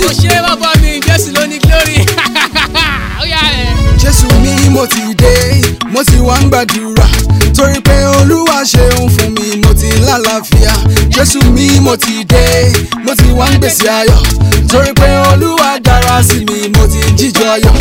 ó ṣe bàbá mi jésù ló ní glory ó yá ẹ. jésù mi mo ti dé mo ti wá ń gbàdúrà torí pé olúwa ṣeun fún mi mo ti lálàáfíà jésù mi mo ti dé mo ti wá ń gbèsè ayọ̀ torí pé olúwa dára sí mi mo ti jíjọ ayọ̀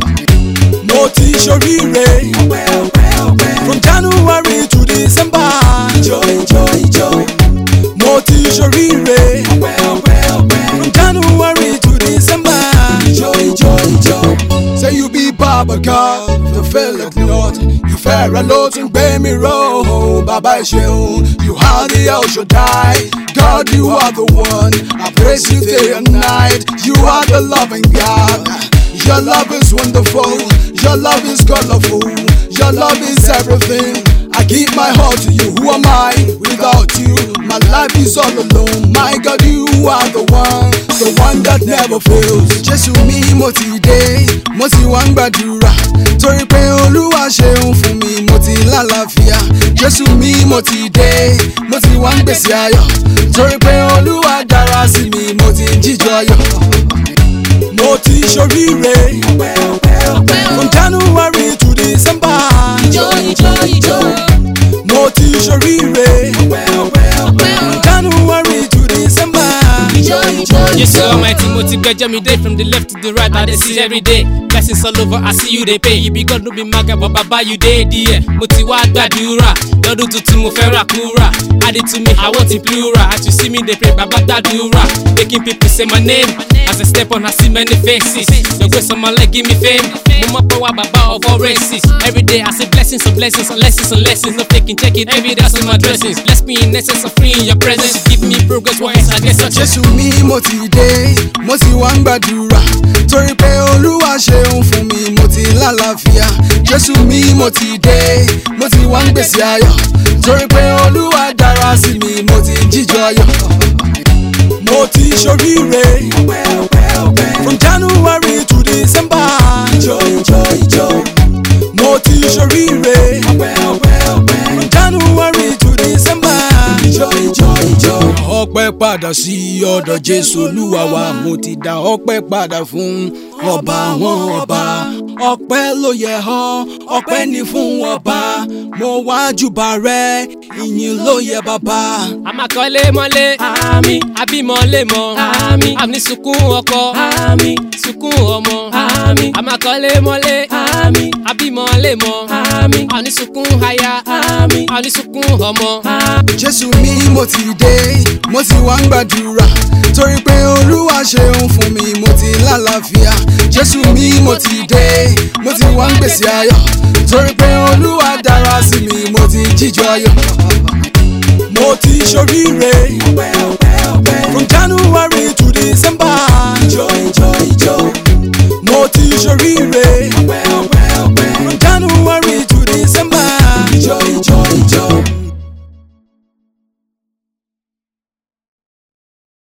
mo ti ṣoríire from january to december ìjọ ìjọ ìjọ mo ti ṣoríire from january to december ìjọ ìjọ ìjọ. say you be baba god the faileth not ìfẹ́ rẹ ló tún gbé mi ró bàbá ẹ ṣeun you are the El Shaddai God you are the one I praise you day and night you are the loving God. Your love is wonderful. Your love is colorful. Your love is everything. I give my heart to you. Who am I without you? My life is all alone. My God, you are the one, the one that never fails. Jésù mi mo ti dé, mo ti wá ń gbàdúrà. Torí pé Olúwa ṣeun fún mi, mo ti lálàáfíà. Jésù mi mo ti dé, mo ti wá ń gbèsè ayọ̀. Torí pé Olúwa dára sí mi, mo ti jíjọ ayọ̀ mo ti ṣoríire from january to december ìjọ ìjọ ìjọ mo ti ṣoríire from january to december. ìjọ ìjọ Yes, so almighty, mo ti gbẹjọ́ mi day from the left to the right, I dey see every day. Blessings all over, I see you dey pay. You be God, no be maga, but baba you dey there. Mo ti wá gbàdúrà, lọ́dún tuntun mo fẹ́ rà kúrà. Add it to me, I want it plural. As you see me dey pray, baba gbàdúrà. Making people say my name. As I step on, I see many faces. Your grace on my leg, give me fame. Mo mọ̀ pé wá bàbá of all races. Every day I say blessings on blessings on lessons on lessons. No taking, check it. Every day I see my dressings. Bless me in essence of free in your presence. You give me progress, what else I get such jésù mi mo ti dé mo ti wá ń gbàdúrà torí pé olúwa ṣeun fún mi mo ti lálàáfíà jésù mi mo ti dé mo ti wá ń gbèsè ayọ̀ torí pé olúwa dára sí mi mo ti jíjọ ayọ̀ mo ti ṣoríire from january to december ìjọ ìjọ ìjọ mo ti ṣoríire from january to december ìjọ ìjọ ìjọ. ọpẹ́ padà sí ọ̀dọ̀ jésù olúwa wa mo ti dá ọpẹ́ padà fún ọba àwọn ọba ọpẹ́ ló yẹ ọ́ ọpẹ́ ní fún ọba mo wá júbà rẹ ìyìn ló yẹ bàbá. àmàkọ́lé mọ́lé àmì àbímọ́lé mọ́ àmì àmì sunkún ọkọ àmì sunkún ọmọ àmì àmàkọ́lé mọ́lé àmì àbímọ́lé mọ́ àmì àmì sunkún aya àmì àmì sunkún ọmọ. jésù mi mo ti dé mo ti wá ń gbàdúrà torí pé olúwa ṣeun fún mi mo ti lálàáfíà jésù mi mo ti dé mo ti wá ń gbèsè ayọ̀ torí pé olúwa dára sí mi mo ti jíjọ ayọ̀ mo ti ṣoríire from january to december ìjọ ìjọ